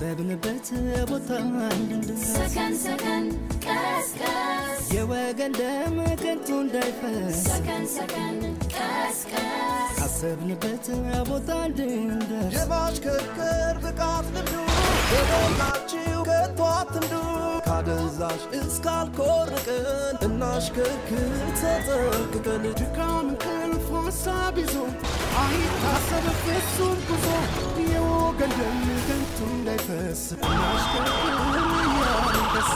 ካሰብንበት ቦታ እንድንደርስ ሰከን ሰከን ቀስቀስ የወገን ደም ከንቱ እንዳይፈስ ሰከን ሰከን ቀስቀስ ካሰብንበት ቦታ እንድንደርስ የማሽከርከር ብቃት ልምዱ በሞላችሁ ከቶ አትንዱ ካደንዛዥ እስካልኮርቅን እናሽከርክር ተጠንቅቀን ድካም እንቅልፍ ሀሳብ ይዞ አይታሰብ ፍጹም ጉዞ የወገን ደም ከንቱ እንዳይፈስ እናሽከርክር እያንደስ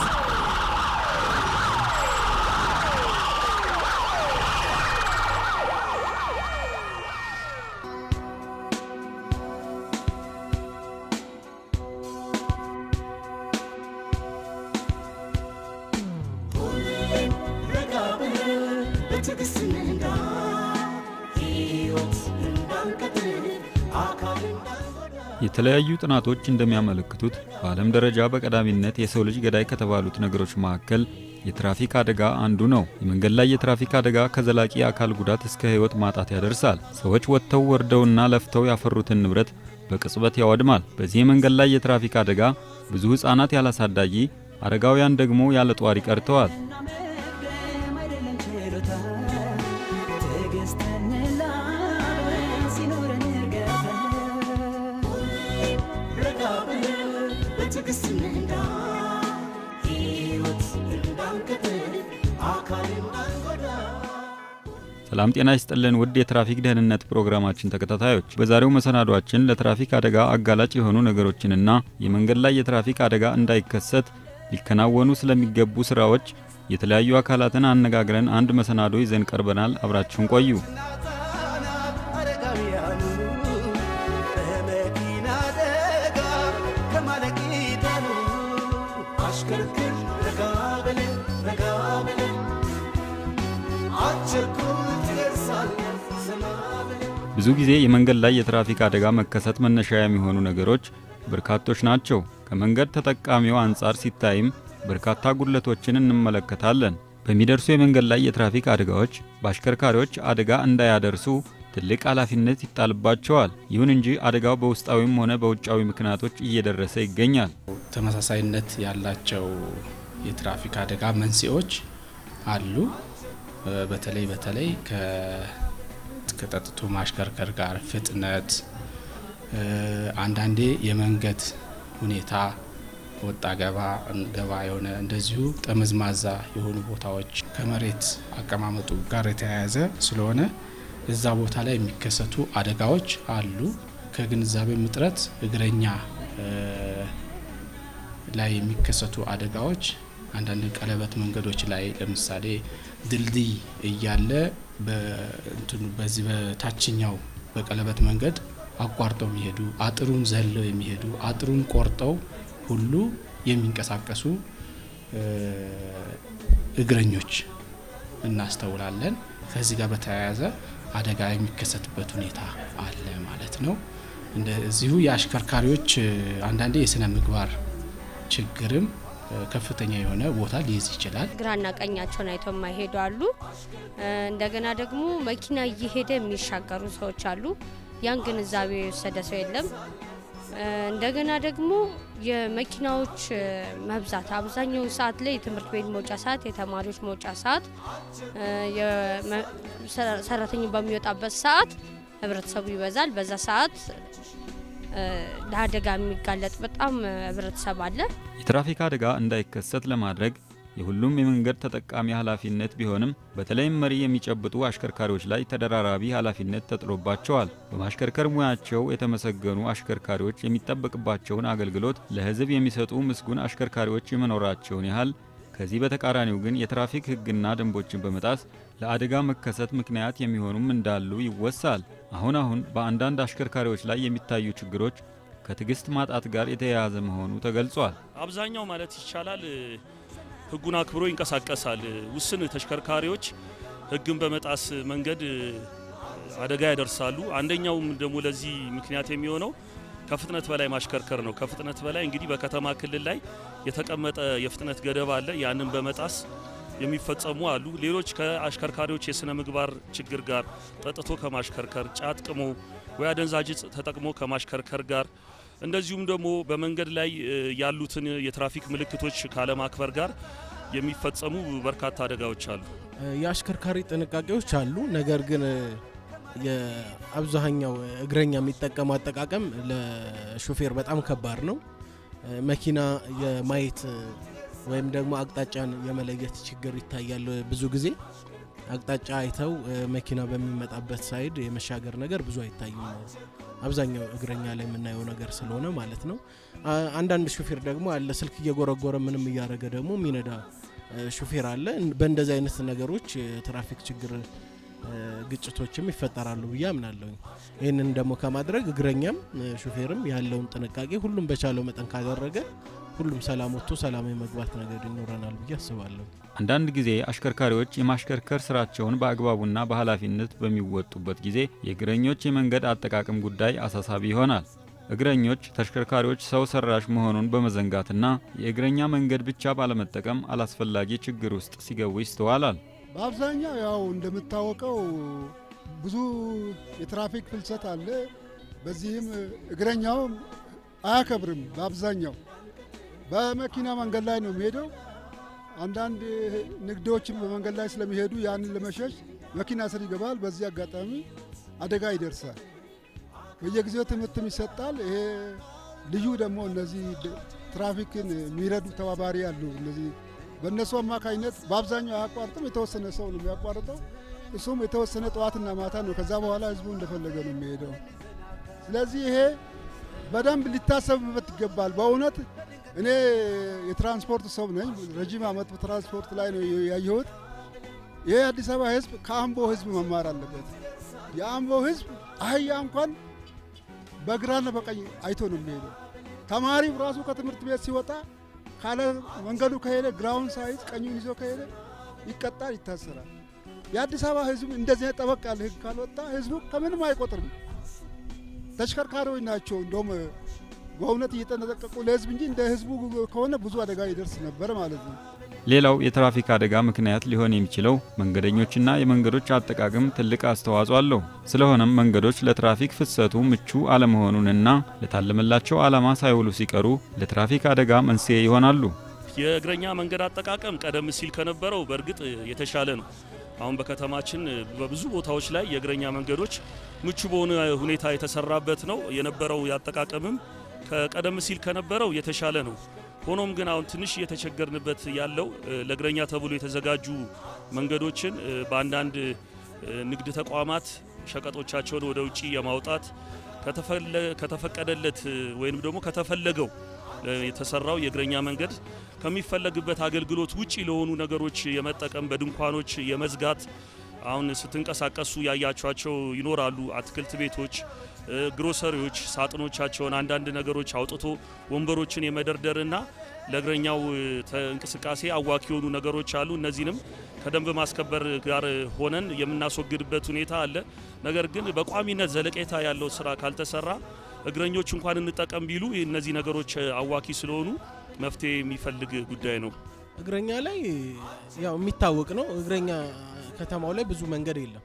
ረጋ ብለን በትዕግስት እንንዳ ሕይወት እንዳንቀጥል አካል እንዳንጎዳ የተለያዩ ጥናቶች እንደሚያመለክቱት በዓለም ደረጃ በቀዳሚነት የሰው ልጅ ገዳይ ከተባሉት ነገሮች መካከል የትራፊክ አደጋ አንዱ ነው። የመንገድ ላይ የትራፊክ አደጋ ከዘላቂ አካል ጉዳት እስከ ሕይወት ማጣት ያደርሳል። ሰዎች ወጥተው ወርደውና ለፍተው ያፈሩትን ንብረት በቅጽበት ያወድማል። በዚህ የመንገድ ላይ የትራፊክ አደጋ ብዙ ሕፃናት ያላሳዳጊ፣ አረጋውያን ደግሞ ያለ ጧሪ ቀርተዋል። መቅደም አይደለም ችሎታ ትዕግስትን ላብረን ሲኖረን እርጋታ ረጋ ብለን በትዕግስት እንንዳ ሕይወት እንዳንቀጥል አካል እንዳንጎዳ ሰላም ጤና ይስጥልን ውድ የትራፊክ ደህንነት ፕሮግራማችን ተከታታዮች፣ በዛሬው መሰናዷችን ለትራፊክ አደጋ አጋላጭ የሆኑ ነገሮችንና የመንገድ ላይ የትራፊክ አደጋ እንዳይከሰት ሊከናወኑ ስለሚገቡ ስራዎች የተለያዩ አካላትን አነጋግረን አንድ መሰናዶ ይዘን ቀርበናል። አብራችሁን ቆዩ። ሕፃናት አረጋውያኑ በመኪና አደጋ ከማለቅ ይዳኑ አሽከርክር ረጋ ብለን ረጋ ብለን አቸኩል ትደርሳለህ ዘና ብለን ብዙ ጊዜ የመንገድ ላይ የትራፊክ አደጋ መከሰት መነሻ የሚሆኑ ነገሮች በርካቶች ናቸው። ከመንገድ ተጠቃሚው አንጻር ሲታይም በርካታ ጉድለቶችን እንመለከታለን። በሚደርሱ የመንገድ ላይ የትራፊክ አደጋዎች በአሽከርካሪዎች አደጋ እንዳያደርሱ ትልቅ ኃላፊነት ይጣልባቸዋል። ይሁን እንጂ አደጋው በውስጣዊም ሆነ በውጫዊ ምክንያቶች እየደረሰ ይገኛል። ተመሳሳይነት ያላቸው የትራፊክ አደጋ መንስኤዎች አሉ። እ በተለይ በተለይ ከ- ከጠጥቶ ማሽከርከር ጋር ፍጥነት፣ እ አንዳንዴ የመንገድ ሁኔታ ወጣ ገባ ገባ የሆነ እንደዚሁ ጠመዝማዛ የሆኑ ቦታዎች ከመሬት አቀማመጡ ጋር የተያያዘ ስለሆነ እዛ ቦታ ላይ የሚከሰቱ አደጋዎች አሉ። ከግንዛቤም እጥረት እግረኛ እ ላይ የሚከሰቱ አደጋዎች አንዳንድ ቀለበት መንገዶች ላይ ለምሳሌ ድልድይ እያለ በእንትኑ በዚህ በታችኛው በቀለበት መንገድ አቋርጠው የሚሄዱ አጥሩን ዘለው የሚሄዱ አጥሩን ቆርጠው ሁሉ የሚንቀሳቀሱ እ እግረኞች እናስተውላለን። ከዚህ ጋር በተያያዘ አደጋ የሚከሰትበት ሁኔታ አለ ማለት ነው። እንደዚሁ የአሽከርካሪዎች እ አንዳንዴ የስነ ምግባር ችግርም እ ከፍተኛ የሆነ ቦታ ሊይዝ ይችላል። ግራና ቀኛቸውን አይተው የማይሄዱ አሉ። እ እንደገና ደግሞ መኪና እየሄደ የሚሻገሩ ሰዎች አሉ። ያን ግንዛቤ የወሰደ ሰው የለም። እ እንደገና ደግሞ የመኪናዎች እ መብዛት አብዛኛው ሰዓት ላይ የትምህርት ቤት መውጫ ሰዓት፣ የተማሪዎች መውጫ ሰዓት፣ እ የመ- ሰራ- ሰራተኛው በሚወጣበት ሰዓት ህብረተሰቡ ይበዛል። በዛ ሰዓት እ ለአደጋ የሚጋለጥ በጣም እ ህብረተሰብ አለ። የትራፊክ አደጋ እንዳይከሰት ለማድረግ የሁሉም የመንገድ ተጠቃሚ ኃላፊነት ቢሆንም በተለይም መሪ የሚጨብጡ አሽከርካሪዎች ላይ ተደራራቢ ኃላፊነት ተጥሎባቸዋል። በማሽከርከር ሙያቸው የተመሰገኑ አሽከርካሪዎች የሚጠበቅባቸውን አገልግሎት ለሕዝብ የሚሰጡ ምስጉን አሽከርካሪዎች የመኖራቸውን ያህል ከዚህ በተቃራኒው ግን የትራፊክ ሕግና ደንቦችን በመጣስ ለአደጋ መከሰት ምክንያት የሚሆኑም እንዳሉ ይወሳል። አሁን አሁን በአንዳንድ አሽከርካሪዎች ላይ የሚታዩ ችግሮች ከትዕግስት ማጣት ጋር የተያያዘ መሆኑ ተገልጿል። አብዛኛው ማለት ይቻላል እ፣ ህጉን አክብሮ ይንቀሳቀሳል። እ፣ ውስን ተሽከርካሪዎች ህግን በመጣስ መንገድ እ፣ አደጋ ያደርሳሉ። አንደኛውም ደግሞ ለዚህ ምክንያት የሚሆነው ከፍጥነት በላይ ማሽከርከር ነው። ከፍጥነት በላይ እንግዲህ በከተማ ክልል ላይ የተቀመጠ የፍጥነት ገደብ አለ። ያንን በመጣስ የሚፈጸሙ አሉ። ሌሎች ከአሽከርካሪዎች የስነ ምግባር ችግር ጋር ጠጥቶ ከማሽከርከር፣ ጫት ቅሞ ወይ አደንዛዥ እጽ ተጠቅሞ ከማሽከርከር ጋር እንደዚሁም ደግሞ በመንገድ ላይ እ፣ ያሉትን የትራፊክ ምልክቶች ካለማክበር ጋር የሚፈጸሙ በርካታ አደጋዎች አሉ። የአሽከርካሪ ጥንቃቄዎች አሉ። ነገር ግን የአብዛኛው እግረኛ የሚጠቀመው አጠቃቀም ለሹፌር በጣም ከባድ ነው። መኪና የማየት ወይም ደግሞ አቅጣጫን የመለየት ችግር ይታያል። ብዙ ጊዜ አቅጣጫ አይተው መኪና በሚመጣበት ሳይድ የመሻገር ነገር ብዙ አይታይም። አብዛኛው እግረኛ ላይ የምናየው ነገር ስለሆነ ማለት ነው። አ- አንዳንድ ሹፌር ደግሞ አለ ስልክ እየጎረጎረ ምንም እያደረገ ደግሞ የሚነዳ እ፣ ሹፌር አለ። በእንደዚህ አይነት ነገሮች የትራፊክ ችግር እ፣ ግጭቶችም ይፈጠራሉ ብዬ አምናለሁ። ይህንን ደግሞ ከማድረግ እግረኛም እ፣ ሹፌርም ያለውን ጥንቃቄ ሁሉም በቻለው መጠን ካደረገ ሁሉም ሰላም ወጥቶ ሰላም የመግባት ነገር ይኖረናል ብዬ አስባለሁ። አንዳንድ ጊዜ አሽከርካሪዎች የማሽከርከር ስራቸውን በአግባቡና በኃላፊነት በሚወጡበት ጊዜ የእግረኞች የመንገድ አጠቃቀም ጉዳይ አሳሳቢ ይሆናል። እግረኞች ተሽከርካሪዎች ሰው ሰራሽ መሆኑን በመዘንጋትና የእግረኛ መንገድ ብቻ ባለመጠቀም አላስፈላጊ ችግር ውስጥ ሲገቡ ይስተዋላል። በአብዛኛው ያው እንደምታወቀው ብዙ የትራፊክ ፍልሰት አለ። በዚህም እግረኛውም አያከብርም። በአብዛኛው በመኪና መንገድ ላይ ነው የሚሄደው። አንዳንድ ንግዶችም በመንገድ ላይ ስለሚሄዱ ያንን ለመሸሽ መኪና ስር ይገባል። በዚህ አጋጣሚ አደጋ ይደርሳል። በየጊዜው ትምህርትም ይሰጣል። ይሄ ልዩ ደግሞ እነዚህ ድ- ትራፊክን የሚረዱ ተባባሪ አሉ። እነዚህ በእነሱ አማካኝነት በአብዛኛው አያቋርጥም። የተወሰነ ሰው ነው የሚያቋርጠው። እሱም የተወሰነ ጠዋትና ማታ ነው። ከዛ በኋላ ህዝቡ እንደፈለገ ነው የሚሄደው። ስለዚህ ይሄ በደንብ ሊታሰብበት ይገባል። በእውነት እኔ የትራንስፖርት ሰው ነኝ። ረጅም ዓመት በትራንስፖርት ላይ ነው ያየሁት። ይሄ የአዲስ አበባ ህዝብ ከአምቦ ህዝብ መማር አለበት። የአምቦ ህዝብ አህያ እንኳን በግራና በቀኝ አይቶ ነው የሚሄደው። ተማሪው ራሱ ከትምህርት ቤት ሲወጣ ካለ መንገዱ ከሄደ ግራውን ሳይዝ ቀኙን ይዞ ከሄደ ይቀጣል፣ ይታሰራል። የአዲስ አበባ ህዝብ እንደዚህ አይነት ጠበቅ ያለ ህግ ካልወጣ ህዝቡ ከምንም አይቆጥርም። ተሽከርካሪዎች ናቸው እንደውም በእውነት እየተጠነቀቁ ለህዝብ እንጂ እንደ ህዝቡ ከሆነ ብዙ አደጋ ይደርስ ነበር ማለት ነው። ሌላው የትራፊክ አደጋ ምክንያት ሊሆን የሚችለው መንገደኞችና የመንገዶች አጠቃቀም ትልቅ አስተዋጽኦ አለው። ስለሆነም መንገዶች ለትራፊክ ፍሰቱ ምቹ አለመሆኑንና ለታለመላቸው ዓላማ ሳይውሉ ሲቀሩ ለትራፊክ አደጋ መንስኤ ይሆናሉ። የእግረኛ መንገድ አጠቃቀም ቀደም ሲል ከነበረው በእርግጥ የተሻለ ነው። አሁን በከተማችን በብዙ ቦታዎች ላይ የእግረኛ መንገዶች ምቹ በሆነ ሁኔታ የተሰራበት ነው። የነበረው ያጠቃቀምም ከቀደም ሲል ከነበረው የተሻለ ነው። ሆኖም ግን አሁን ትንሽ እየተቸገርንበት ያለው እ፣ ለእግረኛ ተብሎ የተዘጋጁ መንገዶችን እ፣ በአንዳንድ እ፣ ንግድ ተቋማት ሸቀጦቻቸውን ወደ ውጭ የማውጣት ከተፈለ- ከተፈቀደለት እ፣ ወይም ደግሞ ከተፈለገው እ፣ የተሰራው የእግረኛ መንገድ ከሚፈለግበት አገልግሎት ውጪ ለሆኑ ነገሮች የመጠቀም በድንኳኖች የመዝጋት አሁን ስትንቀሳቀሱ ያያቸዋቸው ይኖራሉ። አትክልት ቤቶች፣ እ፣ ግሮሰሪዎች ሳጥኖቻቸውን አንዳንድ ነገሮች አውጥቶ ወንበሮችን የመደርደርና ለእግረኛው እ፣ ተ- እንቅስቃሴ አዋኪ የሆኑ ነገሮች አሉ። እነዚህንም ከደንብ ማስከበር ጋር ሆነን የምናስወግድበት ሁኔታ አለ። ነገር ግን በቋሚነት ዘለቄታ ያለው ስራ ካልተሰራ እግረኞች እንኳን እንጠቀም ቢሉ እነዚህ ነገሮች እ፣ አዋኪ ስለሆኑ መፍትሄ የሚፈልግ ጉዳይ ነው። እግረኛ ላይ ያው የሚታወቅ ነው። እግረኛ ከተማው ላይ ብዙ መንገድ የለም።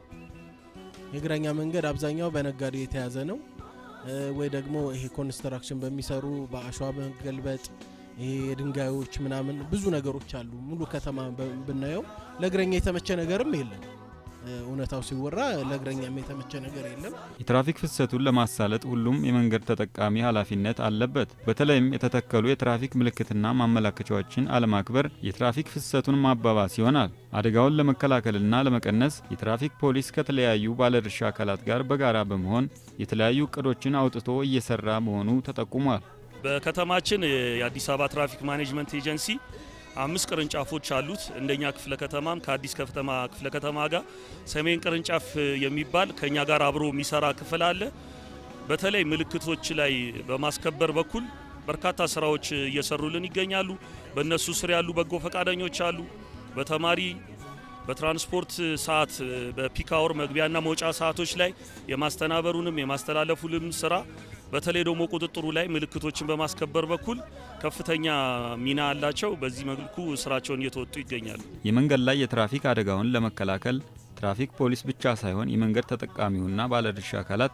የእግረኛ መንገድ አብዛኛው በነጋዴ የተያዘ ነው እ፣ ወይ ደግሞ ይሄ ኮንስትራክሽን በሚሰሩ በአሸዋ መገልበጥ ይሄ የድንጋዮች ምናምን ብዙ ነገሮች አሉ። ሙሉ ከተማ በ- ብናየው ለእግረኛ የተመቸ ነገርም የለም። እ፣ እውነታው ሲወራ ለእግረኛም የተመቸ ነገር የለም። የትራፊክ ፍሰቱን ለማሳለጥ ሁሉም የመንገድ ተጠቃሚ ኃላፊነት አለበት። በተለይም የተተከሉ የትራፊክ ምልክትና ማመላከቻዎችን አለማክበር የትራፊክ ፍሰቱን ማባባስ ይሆናል። አደጋውን ለመከላከልና ለመቀነስ የትራፊክ ፖሊስ ከተለያዩ ባለድርሻ አካላት ጋር በጋራ በመሆን የተለያዩ እቅዶችን አውጥቶ እየሰራ መሆኑ ተጠቁሟል። በከተማችን የአዲስ አበባ ትራፊክ ማኔጅመንት ኤጀንሲ አምስት ቅርንጫፎች አሉት። እንደኛ ክፍለ ከተማም ከአዲስ ከተማ ክፍለ ከተማ ጋር ሰሜን ቅርንጫፍ የሚባል ከኛ ጋር አብሮ የሚሰራ ክፍል አለ። በተለይ ምልክቶች ላይ በማስከበር በኩል በርካታ ስራዎች እየሰሩልን ይገኛሉ። በእነሱ ስር ያሉ በጎ ፈቃደኞች አሉ። በተማሪ በትራንስፖርት ሰዓት በፒክ አወር መግቢያና መውጫ ሰዓቶች ላይ የማስተናበሩንም የማስተላለፉንም ስራ በተለይ ደግሞ ቁጥጥሩ ላይ ምልክቶችን በማስከበር በኩል ከፍተኛ ሚና አላቸው። በዚህ መልኩ ስራቸውን እየተወጡ ይገኛሉ። የመንገድ ላይ የትራፊክ አደጋውን ለመከላከል ትራፊክ ፖሊስ ብቻ ሳይሆን የመንገድ ተጠቃሚውና ባለድርሻ አካላት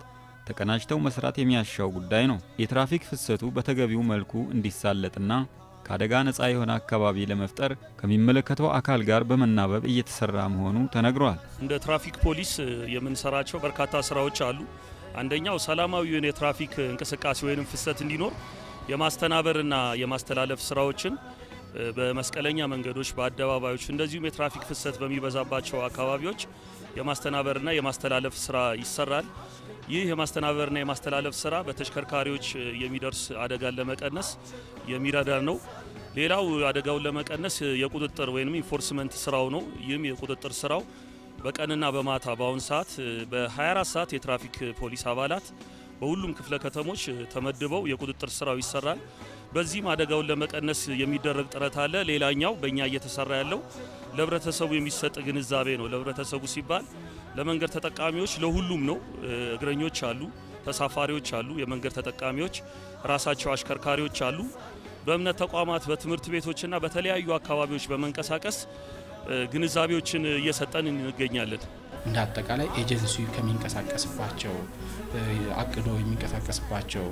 ተቀናጅተው መስራት የሚያሻው ጉዳይ ነው። የትራፊክ ፍሰቱ በተገቢው መልኩ እንዲሳለጥና ከአደጋ ነፃ የሆነ አካባቢ ለመፍጠር ከሚመለከተው አካል ጋር በመናበብ እየተሰራ መሆኑ ተነግሯል። እንደ ትራፊክ ፖሊስ የምንሰራቸው በርካታ ስራዎች አሉ። አንደኛው ሰላማዊውን የትራፊክ እንቅስቃሴ ወይም ፍሰት እንዲኖር የማስተናበርና የማስተላለፍ ስራዎችን በመስቀለኛ መንገዶች፣ በአደባባዮች እንደዚሁም የትራፊክ ፍሰት በሚበዛባቸው አካባቢዎች የማስተናበርና የማስተላለፍ ስራ ይሰራል። ይህ የማስተናበርና የማስተላለፍ ስራ በተሽከርካሪዎች የሚደርስ አደጋን ለመቀነስ የሚረዳ ነው። ሌላው አደጋውን ለመቀነስ የቁጥጥር ወይም ኢንፎርስመንት ስራው ነው። ይህም የቁጥጥር ስራው በቀንና በማታ በአሁን ሰዓት በ24 ሰዓት የትራፊክ ፖሊስ አባላት በሁሉም ክፍለ ከተሞች ተመድበው የቁጥጥር ስራው ይሰራል። በዚህም አደጋውን ለመቀነስ የሚደረግ ጥረት አለ። ሌላኛው በእኛ እየተሰራ ያለው ለህብረተሰቡ የሚሰጥ ግንዛቤ ነው። ለህብረተሰቡ ሲባል ለመንገድ ተጠቃሚዎች ለሁሉም ነው። እግረኞች አሉ፣ ተሳፋሪዎች አሉ፣ የመንገድ ተጠቃሚዎች ራሳቸው አሽከርካሪዎች አሉ። በእምነት ተቋማት፣ በትምህርት ቤቶችና በተለያዩ አካባቢዎች በመንቀሳቀስ ግንዛቤዎችን እየሰጠን እንገኛለን። እንደ አጠቃላይ ኤጀንሲው ከሚንቀሳቀስባቸው አቅዶ የሚንቀሳቀስባቸው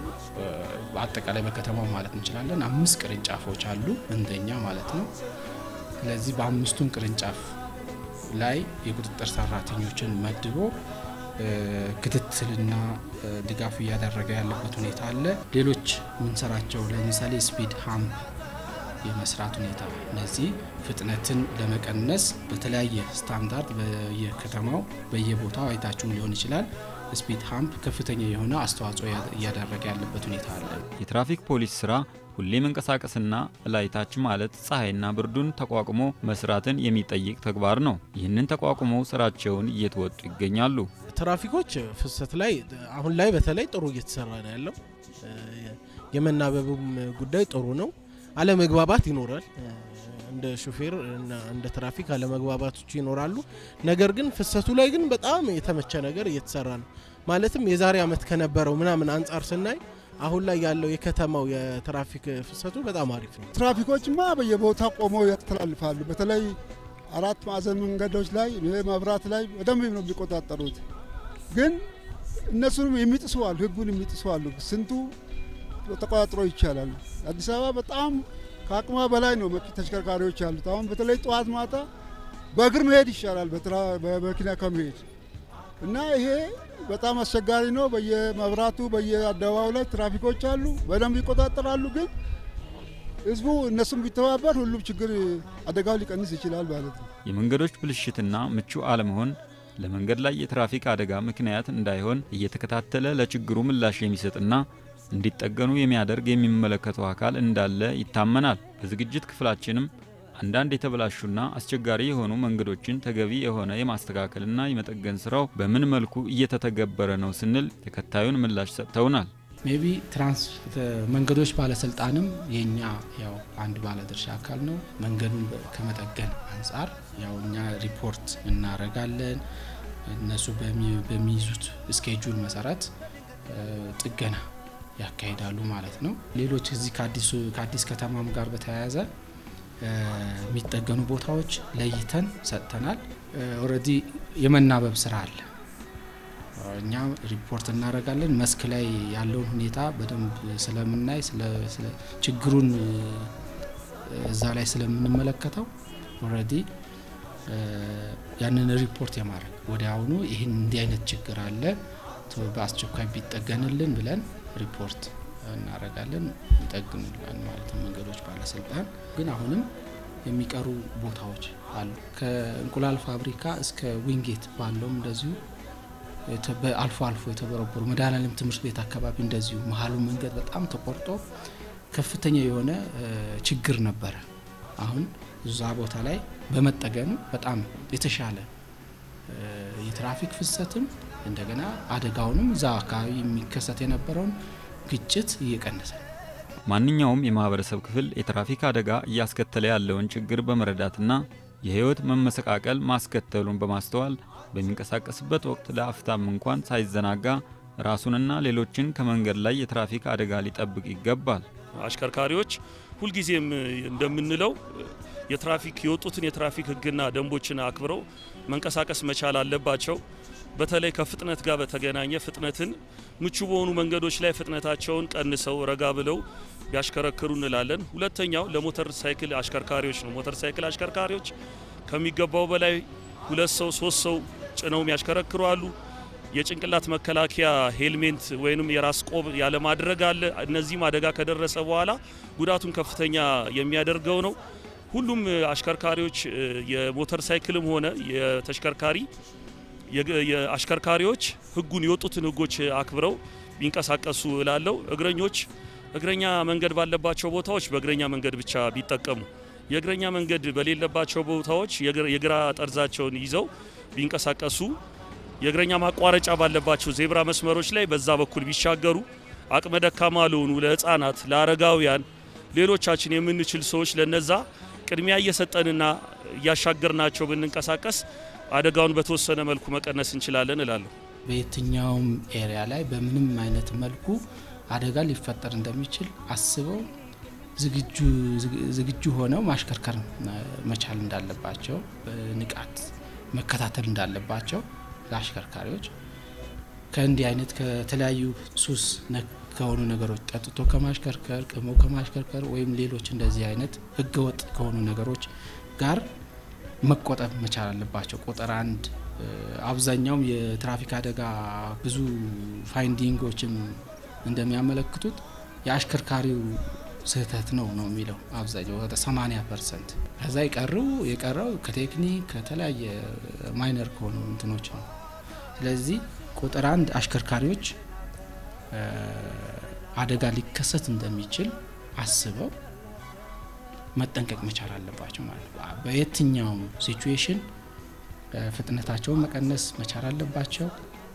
አጠቃላይ በከተማው ማለት እንችላለን አምስት ቅርንጫፎች አሉ እንደኛ ማለት ነው። ስለዚህ በአምስቱም ቅርንጫፍ ላይ የቁጥጥር ሰራተኞችን መድቦ ክትትልና ድጋፍ እያደረገ ያለበት ሁኔታ አለ። ሌሎች የምንሰራቸው ለምሳሌ ስፒድ ሃምፕ የመስራት ሁኔታ እነዚህ ፍጥነትን ለመቀነስ በተለያየ ስታንዳርድ በየከተማው በየቦታው አይታችሁም ሊሆን ይችላል። ስፒድ ሃምፕ ከፍተኛ የሆነ አስተዋጽኦ እያደረገ ያለበት ሁኔታ አለ። የትራፊክ ፖሊስ ስራ ሁሌ መንቀሳቀስና እላይታች ማለት ፀሐይና ብርዱን ተቋቁሞ መስራትን የሚጠይቅ ተግባር ነው። ይህንን ተቋቁመው ስራቸውን እየተወጡ ይገኛሉ። ትራፊኮች ፍሰት ላይ አሁን ላይ በተለይ ጥሩ እየተሰራ ነው ያለው። የመናበቡም ጉዳይ ጥሩ ነው። አለመግባባት ይኖራል። እንደ ሹፌር እና እንደ ትራፊክ አለመግባባቶች ይኖራሉ። ነገር ግን ፍሰቱ ላይ ግን በጣም የተመቸ ነገር እየተሰራ ነው። ማለትም የዛሬ ዓመት ከነበረው ምናምን አንጻር ስናይ አሁን ላይ ያለው የከተማው የትራፊክ ፍሰቱ በጣም አሪፍ ነው። ትራፊኮችማ በየቦታ ቆመው ያስተላልፋሉ። በተለይ አራት ማዕዘን መንገዶች ላይ መብራት ላይ በደንብ ነው የሚቆጣጠሩት። ግን እነሱንም የሚጥሱ አሉ፣ ህጉን የሚጥሱ አሉ። ስንቱ ተቆጣጥሮ ይቻላል። አዲስ አበባ በጣም ከአቅሟ በላይ ነው ተሽከርካሪዎች ያሉት። አሁን በተለይ ጠዋት ማታ በእግር መሄድ ይሻላል በመኪና ከመሄድ እና ይሄ በጣም አስቸጋሪ ነው። በየመብራቱ በየአደባባዩ ላይ ትራፊኮች አሉ፣ በደንብ ይቆጣጠራሉ። ግን ህዝቡ እነሱም ቢተባበር ሁሉም ችግር አደጋው ሊቀንስ ይችላል ማለት ነው። የመንገዶች ብልሽትና ምቹ አለመሆን ለመንገድ ላይ የትራፊክ አደጋ ምክንያት እንዳይሆን እየተከታተለ ለችግሩ ምላሽ የሚሰጥና እንዲጠገኑ የሚያደርግ የሚመለከተው አካል እንዳለ ይታመናል። በዝግጅት ክፍላችንም አንዳንድ የተበላሹና አስቸጋሪ የሆኑ መንገዶችን ተገቢ የሆነ የማስተካከልና የመጠገን ስራው በምን መልኩ እየተተገበረ ነው ስንል ተከታዩን ምላሽ ሰጥተውናል። ሜቢ ትራንስ መንገዶች ባለስልጣንም የኛ ያው አንድ ባለድርሻ አካል ነው። መንገዱን ከመጠገን አንጻር ያው እኛ ሪፖርት እናደርጋለን። እነሱ በሚይዙት ስኬጁል መሰረት ጥገና ያካሂዳሉ ማለት ነው። ሌሎች እዚህ ከአዲስ ከተማም ጋር በተያያዘ የሚጠገኑ ቦታዎች ለይተን ሰጥተናል። ኦልሬዲ የመናበብ ስራ አለ። እኛ ሪፖርት እናደርጋለን። መስክ ላይ ያለውን ሁኔታ በደንብ ስለምናይ ችግሩን እዛ ላይ ስለምንመለከተው ኦልሬዲ ያንን ሪፖርት የማድረግ ወዲያውኑ ይህን እንዲህ አይነት ችግር አለ በአስቸኳይ ቢጠገንልን ብለን ሪፖርት እናደርጋለን። ይጠግኑላል ማለት ነው መንገዶች ባለስልጣን። ግን አሁንም የሚቀሩ ቦታዎች አሉ። ከእንቁላል ፋብሪካ እስከ ዊንጌት ባለውም እንደዚሁ አልፎ አልፎ የተበረበሩ መድኃኔዓለም ትምህርት ቤት አካባቢ እንደዚሁ መሀሉ መንገድ በጣም ተቆርጦ ከፍተኛ የሆነ ችግር ነበረ። አሁን እዛ ቦታ ላይ በመጠገኑ በጣም የተሻለ የትራፊክ ፍሰትም እንደገና አደጋውንም እዛ አካባቢ የሚከሰት የነበረውን ግጭት እየቀነሰ ነው። ማንኛውም የማህበረሰብ ክፍል የትራፊክ አደጋ እያስከተለ ያለውን ችግር በመረዳትና የህይወት መመሰቃቀል ማስከተሉን በማስተዋል በሚንቀሳቀስበት ወቅት ለአፍታም እንኳን ሳይዘናጋ ራሱንና ሌሎችን ከመንገድ ላይ የትራፊክ አደጋ ሊጠብቅ ይገባል። አሽከርካሪዎች ሁልጊዜም እንደምንለው የትራፊክ የወጡትን የትራፊክ ህግና ደንቦችን አክብረው መንቀሳቀስ መቻል አለባቸው። በተለይ ከፍጥነት ጋር በተገናኘ ፍጥነትን ምቹ በሆኑ መንገዶች ላይ ፍጥነታቸውን ቀንሰው ረጋ ብለው ቢያሽከረክሩ እንላለን። ሁለተኛው ለሞተር ሳይክል አሽከርካሪዎች ነው። ሞተር ሳይክል አሽከርካሪዎች ከሚገባው በላይ ሁለት ሰው ሶስት ሰው ጭነው የሚያሽከረክሩ አሉ። የጭንቅላት መከላከያ ሄልሜት ወይንም የራስ ቆብ ያለማድረግ አለ። እነዚህም አደጋ ከደረሰ በኋላ ጉዳቱን ከፍተኛ የሚያደርገው ነው። ሁሉም አሽከርካሪዎች የሞተር ሳይክልም ሆነ የተሽከርካሪ የአሽከርካሪዎች ህጉን የወጡትን ህጎች አክብረው ቢንቀሳቀሱ እላለሁ። እግረኞች እግረኛ መንገድ ባለባቸው ቦታዎች በእግረኛ መንገድ ብቻ ቢጠቀሙ፣ የእግረኛ መንገድ በሌለባቸው ቦታዎች የግራ ጠርዛቸውን ይዘው ቢንቀሳቀሱ፣ የእግረኛ ማቋረጫ ባለባቸው ዜብራ መስመሮች ላይ በዛ በኩል ቢሻገሩ፣ አቅመ ደካማ ለሆኑ ለህፃናት፣ ለአረጋውያን፣ ሌሎቻችን የምንችል ሰዎች ለነዛ ቅድሚያ እየሰጠንና እያሻገርናቸው ብንንቀሳቀስ አደጋውን በተወሰነ መልኩ መቀነስ እንችላለን እላለሁ። በየትኛውም ኤሪያ ላይ በምንም አይነት መልኩ አደጋ ሊፈጠር እንደሚችል አስበው ዝግጁ ሆነው ማሽከርከር መቻል እንዳለባቸው በንቃት መከታተል እንዳለባቸው ለአሽከርካሪዎች ከእንዲህ አይነት ከተለያዩ ሱስ ነክ ከሆኑ ነገሮች ጠጥቶ ከማሽከርከር ቅሞ ከማሽከርከር ወይም ሌሎች እንደዚህ አይነት ህገወጥ ከሆኑ ነገሮች ጋር መቆጠብ መቻል አለባቸው። ቁጥር አንድ አብዛኛውም የትራፊክ አደጋ ብዙ ፋይንዲንጎችን እንደሚያመለክቱት የአሽከርካሪው ስህተት ነው ነው የሚለው አብዛኛው ወደ 80 ፐርሰንት። ከዛ የቀረው የቀረው ከቴክኒክ ከተለያየ ማይነር ከሆኑ እንትኖች ነው። ስለዚህ ቁጥር አንድ አሽከርካሪዎች አደጋ ሊከሰት እንደሚችል አስበው መጠንቀቅ መቻል አለባቸው ማለት ነው። በየትኛውም ሲቹዌሽን ፍጥነታቸውን መቀነስ መቻል አለባቸው።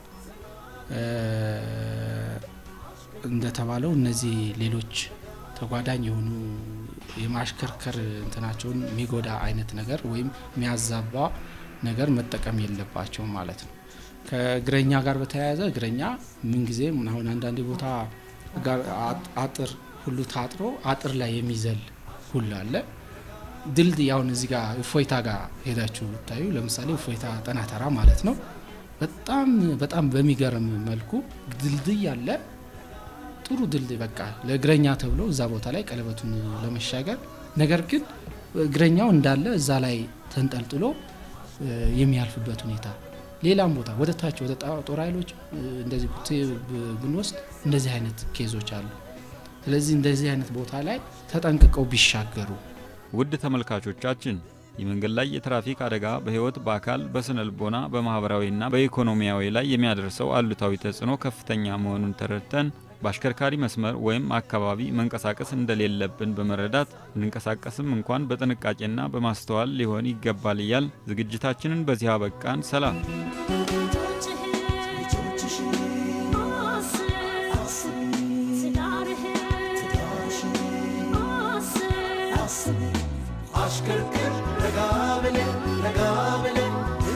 እንደተባለው እነዚህ ሌሎች ተጓዳኝ የሆኑ የማሽከርከር እንትናቸውን የሚጎዳ አይነት ነገር ወይም የሚያዛባ ነገር መጠቀም የለባቸውም ማለት ነው። ከእግረኛ ጋር በተያያዘ እግረኛ ምንጊዜም አሁን አንዳንድ ቦታ አጥር ሁሉ ታጥሮ አጥር ላይ የሚዘል ሁሉ አለ። ድልድይ አሁን እዚህ ጋር እፎይታ ጋር ሄዳችሁ ብታዩ ለምሳሌ እፎይታ ጠናተራ ማለት ነው። በጣም በጣም በሚገርም መልኩ ድልድይ አለ። ጥሩ ድልድይ በቃ ለእግረኛ ተብሎ እዛ ቦታ ላይ ቀለበቱን ለመሻገር ነገር ግን እግረኛው እንዳለ እዛ ላይ ተንጠልጥሎ የሚያልፍበት ሁኔታ ሌላም ቦታ ወደ ታች ወደ ጦር ኃይሎች እንደዚህ ብንወስድ እንደዚህ አይነት ኬዞች አሉ። ስለዚህ እንደዚህ አይነት ቦታ ላይ ተጠንቅቀው ቢሻገሩ። ውድ ተመልካቾቻችን የመንገድ ላይ የትራፊክ አደጋ በሕይወት፣ በአካል፣ በስነ ልቦና፣ በማህበራዊና በኢኮኖሚያዊ ላይ የሚያደርሰው አሉታዊ ተጽዕኖ ከፍተኛ መሆኑን ተረድተን በአሽከርካሪ መስመር ወይም አካባቢ መንቀሳቀስ እንደሌለብን በመረዳት ብንንቀሳቀስም እንኳን በጥንቃቄና በማስተዋል ሊሆን ይገባል እያል ዝግጅታችንን በዚህ አበቃን። ሰላም። አሽከርክር ረጋ ብለህ ረጋ ብለህ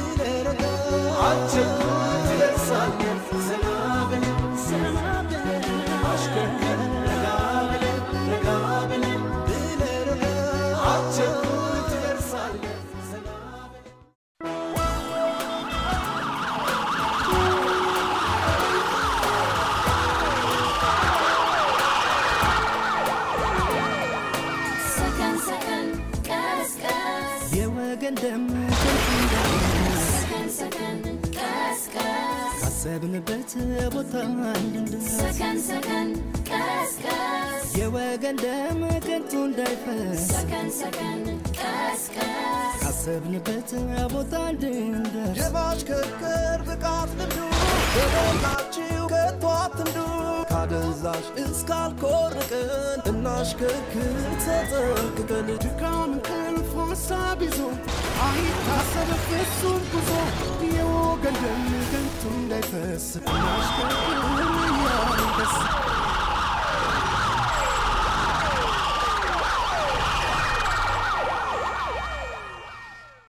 አትቸኩል ትደርሳለህ ዘና ብለህ አሽከርክር ረጋ ብለህ ረጋ ብለህ አትቸኩል ትደርሳለህ ዘና ብለህ ሰከን ሰከን ቀስ ቀስ የወገን ደም ከንቱ እንዳይፈስ ሰከን ሰከን ቀስ ቀስ ካሰብንበት ቦታ እንድንደርስ ሰከን ሰከን ቀስ ቀስ የወገን ደም ከንቱ እንዳይፈስ ሰከን ሰከን ቀስ ቀስ ካሰብንበት ቦታ እንድንደርስ የማሽከርከር ብቃት ልምዱ በሞላችሁ ከቶ አትንዱ ካደንዛዥ እስካልኮርቅን እናሽከርክር ተጠንቅቀን ድካም እንቅልፍ ሀሳብ ይዞ አይታሰብ ፍጹም ጉዞ